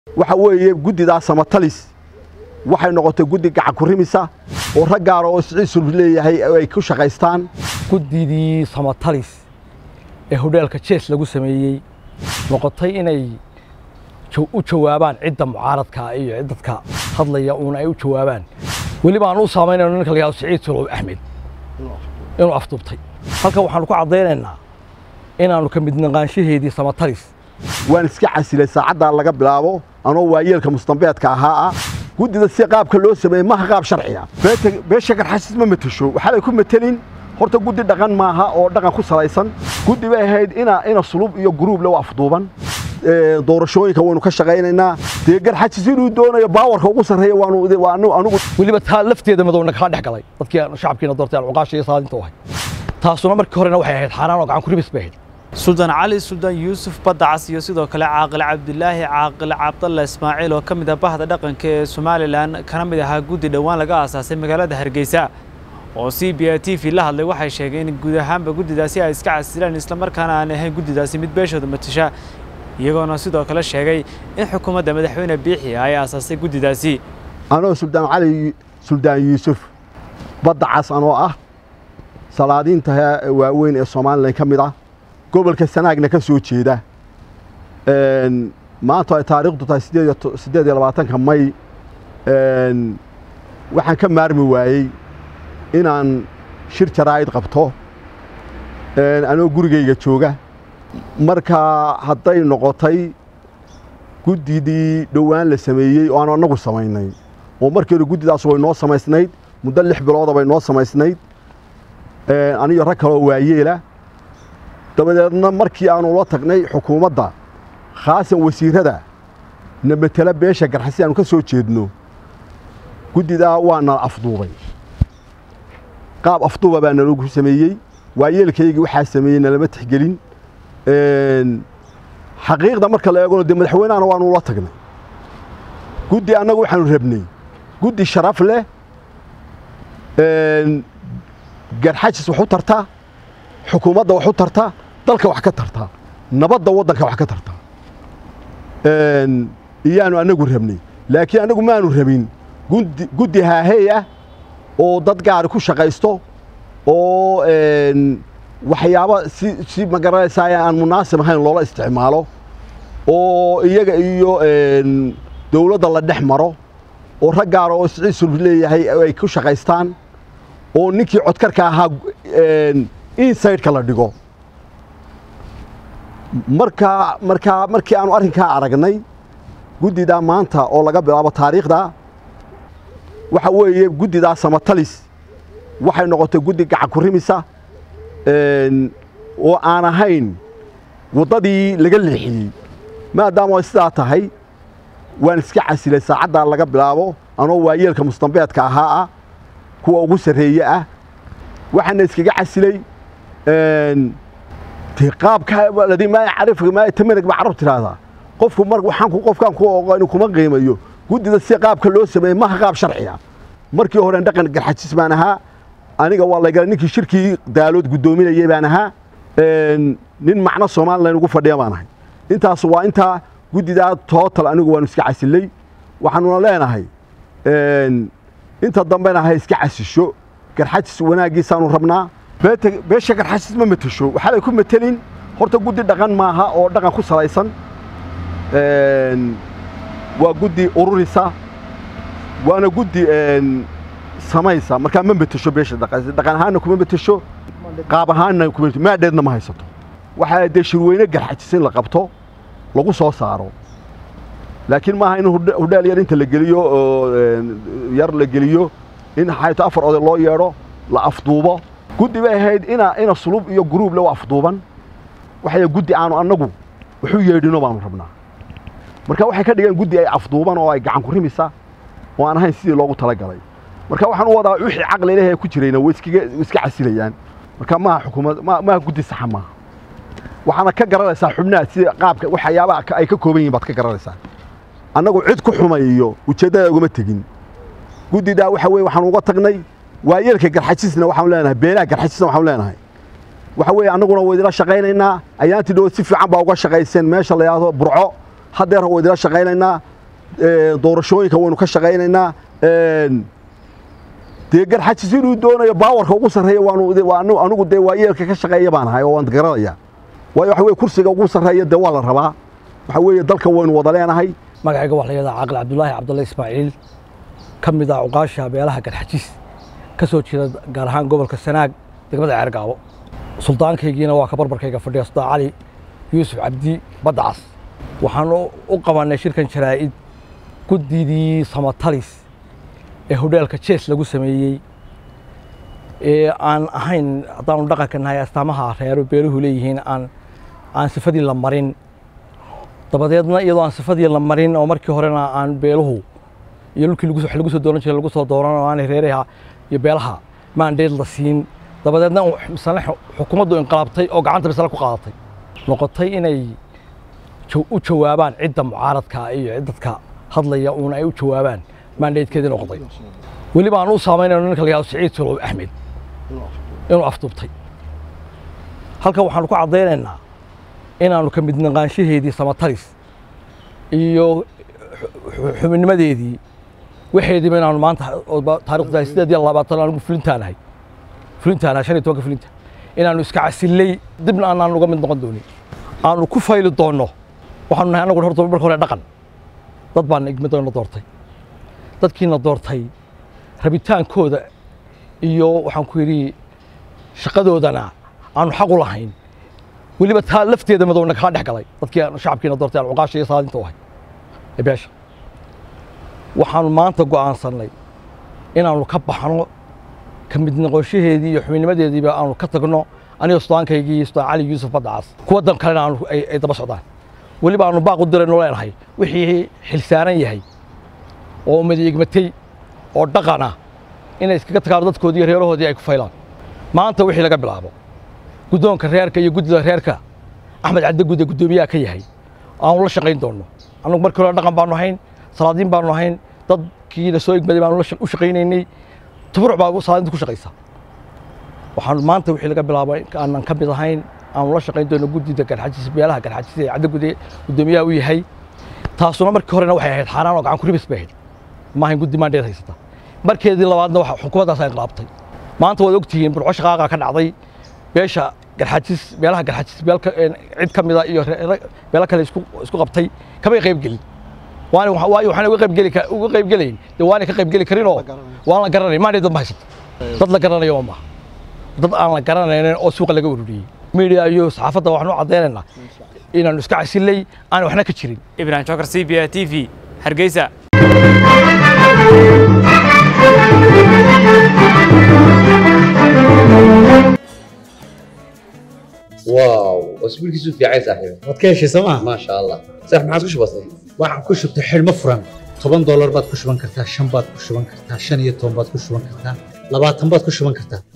waxa weeye guddidaas samatalis waxay noqotay guddi gacan ku rimisa oo rag gaara oo siciisul leeyahay ay ku shaqaystaan guddidii samatalis ee hodheelka jees lagu sameeyey noqotay inay u jawaabaan cidda mucaaradka iyo dadka hadlaya uuna ay u jawaabaan weliba aan u saamaynayno ninka la yihahdo siciid solow axmed inuu afduubtay halkan waxaanu ku caddaynaynaa inaannu ka mid naqaanshaheedii samatalis waan iska casilay saacaddaa laga bilaabo anoo waayeelka mustambeedka ahaa ah guddida si qaabka loo sameeyey maha qaab sharciya beesha garxasis ma matesho waxaanay ku matelin horta guddi dhaqan maaha oo dhaqan ku salaysan guddi bay ahayd ina ina sulub iyo guruub le afduuban doorashooyinka waynu ka shaqaynaynaa dee garxajis inuu doonayo baawarka ugu sarreeya waanu anugu weliba taa lafteeda madowna kaa dhex galay dadkii shacabkiina doortay alcuqaasha iyo saadinta u ahay taasuna markii horena waxay ahayd xaaraan oo gacan ku ribis bay ahayd suldaan cali suldaan yuusuf badacas iyo sidoo kale caaqil cabdilaahi caaqil cabdalle ismaaciil oo ka mid ah bahda dhaqanka ee somalilan kana mid ahaa guddi dhowaan laga aasaasay magaalada hargeysa oo c b a t v la hadlay waxay sheegeen in guud ahaanba guddidaasi ay iska casilaan islamarkaana aan ahayn guddidaasi mid beeshooda matasha iyagoona sidoo kale sheegay in xukuumadda madaxweyne biixi ay aasaasay guddidaasi anoo suldaan cali suldaan yuusuf badacas anoo ah salaadiinta waaweyn ee somalilan ka mid ah gobolka sanaagna ka soo jeeda maanta ay taariikhdu tahay siddeed iyo labaatanka may waxaan ka maarmi waayey inaan shir jaraa'id qabto anoo gurigayga jooga markaa hadday noqotay guddidii dhowaan la sameeyey oo aanu annagu samaynay oo markii hore guddidaas way noo samaysnayd muddo lix bilooda bay noo samaysnayd aniyo rag kaloo waayeela dabadeedna markii aanu la tagnay xukuumadda khaasan wasiirrada na matela beesha garxasi aanu ka soo jeedno guddidaa waa nala afduubay qaab afduuba baa nalagu sameeyey waayeelkaygii waxaa sameeyey nalama tixgelin xaqiiqda marka la eegona dee madaxweynehana waanu la tagnay guddi annagu waxaanu rabnay guddi sharaf leh garxajis wax u tarta xukuumadda wax u tarta dalka wax ka tarta nabadda waddanka wax ka tarta iyaanu annagu rabnay laakiin annagu maanu rabin guddi haahey ah oo dad gaari ku shaqaysto oo waxyaaba si si magaranaysaa aan munaasib ahayn loola isticmaalo oo iyaga iyo dawladda la dhex maro oo rag gaara oo siciisul leeyahay ay ku shaqaystaan oo ninkii codkarka ahaa insideka la dhigo markaa markaa markii aanu arrinkaa aragnay guddidaa maanta oo laga bilaabo taariikhda waxa weeye guddidaa samatalis waxay noqotay guddi gacan ku rimisa oo aan ahayn waddadii laga leexiyey maadaama ay sidaa tahay waan iska casilay saacaddaa laga bilaabo anoo waayeelka mustambeedka ahaa ah kuwa ugu sarreeye ah waxaana iskaga casilay qaabka maa carif maa tamanag baa carab tiraahdaa qofku mar waxaan qofkaan ku oqoon kuma qiimayo guddida si qaabka loo sameeyey maha qaab sharciya markii hore dhaqan garxajis baan ahaa aniga waa laygala ninkii shirkii daalood guddoominayay baan ahaa nin macno somalilan ugu fadhiya baan ahay intaas waa intaa guddidaa tootal anigu waanu iska casilay waxaanuna leenahay inta dambena ha iska casisho garxajis wanaaggiisaanu rabnaa beesha garxajis ma matesho waxaanay ku matelin horta guddi dhaqan maaha oo dhaqan ku salaysan waa guddi ururisa waana guddi samaysa markaa ma matesho beesha dhaqan ahaanna kuma matesho qaab ahaanna kuma maadheedna ma haysato waxaa dee shirweyne garxajis in la qabto lagu soo saaro laakiin maaha in hudheel yar inta la geliyo oo yar la geliyo in xayto afar oday loo yeedho la afduubo guddi bay ahayd ina ina sulub iyo guruub le afduuban waxay guddi aanu annagu waxu yeedhino baanu rabnaa marka waxay ka dhigeen guddi ay afduuban oo ay gacan ku rimisa oo aan ahayn sidii loogu talagalay marka waxaan u wadaa wixii caqli leh ee ku jirayna way iska casilayaan marka maaha xukuumad maaha guddi saxa maaha waxaana ka garanaysaa xubnaha sida qaabka waxyaabaha ay ka kooban yihin baad ka garanaysaa annagu cid ku xumay iyo ujeeddada ugama tegin guddidaa waxa weye waxaan uga tagnay waayeelka garxajisna waxaan leenahay beelaha garxajisna waxaan leenahay waxa weeye annaguna waa idila shaqaynaynaa ayaantii dhow si fiican baa uga shaqayseen meesha la yidhaahdo burco haddeer waa idila shaqaynaynaa doorashooyinka waynu ka shaqaynaynaa dee garxajis inuu doonayo baawarka ugu sarreeya waanu anigu dee waa yeelka ka shaqeeya baan ahay oo waan garanaya waayo waxa weye kursiga ugu sarreeya dee waa la rabaa waxa weeye dalka waynu wada leenahay magacayga waxaa la yidhahdaa caaqil cabdulaahi cabdulla ismaaciil ka mid ah cuqaasha beelaha garxajis ka soo jeeda gaar ahaan gobolka sanaag degmada ceergaabo suldaankaygiina waa ka barbarkayga fadhiya suldaan cali yuusuf cabdi baddacas waxaan u qabannay shirkan jaraa'id guddidii samatalis ee hodheelka jees lagu sameeyey ee aan ahayn haddaanu dhaqanka nahay astaamaha reero beeluhu leeyihiin aan aan sifadii la marin dabadeedna iyadoo aan sifadii la marin oo markii horena aan beeluhu iyo dhulkii wax lagu soo dooran jiray lagu soo dooran oo aanay reeraha iyo beelaha maandheed la siin dabadeedna misale xukuumaddu inqalaabtay oo gacanta misale ku qaadatay noqotay inay u jawaabaan cidda mucaaradka iyo dadka hadlaya uuna ay u jawaabaan maandheedkeedii noqday weliba aan u saamaynayno ninka la yihahdo siciid solow axmed inuu afduubtay halkan waxaanu ku caddaynaynaa inaannu ka mid naqaanshaheedii samatalis iyo xubinnimadeedii waxeediiba inaanu maanta taarikhda sideed iyo labaatan anigu fulintaanahay fulintaanahay shan iyo tobanka fulinta inaanu iska casillay dibna aanaan uga mid noqon doonin aanu ku fayli doonno waxaanu nahay annagu horta marka hore dhaqan dad baana igmadana doortay dadkiina doortay rabitaankooda iyo waxaan ku yidhi shaqadoodana aanu xaq u lahayn weliba taa lafteeda madowna kala dhex galay dadkii shacabkiina doortay aan cuqaasha iyo saadinta u ahay ee beesha waxaanu maanta go'aansannay inaannu ka baxno ka mid noqonshaheedii iyo xubinnimadeediiba aanu ka tagno aniga suddaankaygii iyo sudaan cali yuusuf baddacas kuwa dan kalena aanu ay daba socdaan weliba aanu baaq u dirayno leenahay wixii xilsaaran yahay oo ummadiigmatay oo dhaqan ah inay iskaga tagaan dadkoodii iyo reerahoodii ay ku faylaan maanta wixii laga bilaabo guddoonka reerka iyo guddida reerka axmed cadde gude guddoomiyaha ka yahay aanu la shaqayn doonno annagu markii hore dhaqan baanu ahayn salaadiin baanu ahayn dadkiina soo igmaday baanu u shaqaynaynay tuburuc baa salaadinta ku shaqaysa waxaanu maanta wixii laga bilaabo aanan ka mid ahayn aanu la shaqayn doonno guddida garxajis beelaha garxajis ee cadde gude guddoomiyaha u yahay taasuna markii horena waxay ahayd xaaraan oo gacan ku ribis bay ahayd maahayn guddi maandheed haysata markeedii labaadna waxa xukuumaddaas ay inqalaabtay maanta waad ogtihiin burco shaqaaqa ka dhacday beesha garxajis beelaha garxajis beel cid ka mida iyo beelo kale isku qabtay kamay qayb gelin waayo waxaan uga qayb geli uga qayb gelayn dee waanay ka qayb geli karinoo waan la garanay maandheed dad ma haysata dad la garanayo ma maaha dad aan la garanaynin oo suuqa laga ururiyey media iyo saxaafadda waxaan u caddaynaynaa inaanu iska casillay aan waxna ka jirin ibrahim jokar c b a t v hargeysa واو اسبوع كيسو في عايز صاحبي waad ka heshay sooma ما شاء الله صح ما عادش بسيط waxaan ku shubtay xidhmo furan toban doolar baad ku shuban kartaa shan baad ku shuban kartaa shan iyo toban baad ku shuban kartaa labaatan baad ku shuban kartaa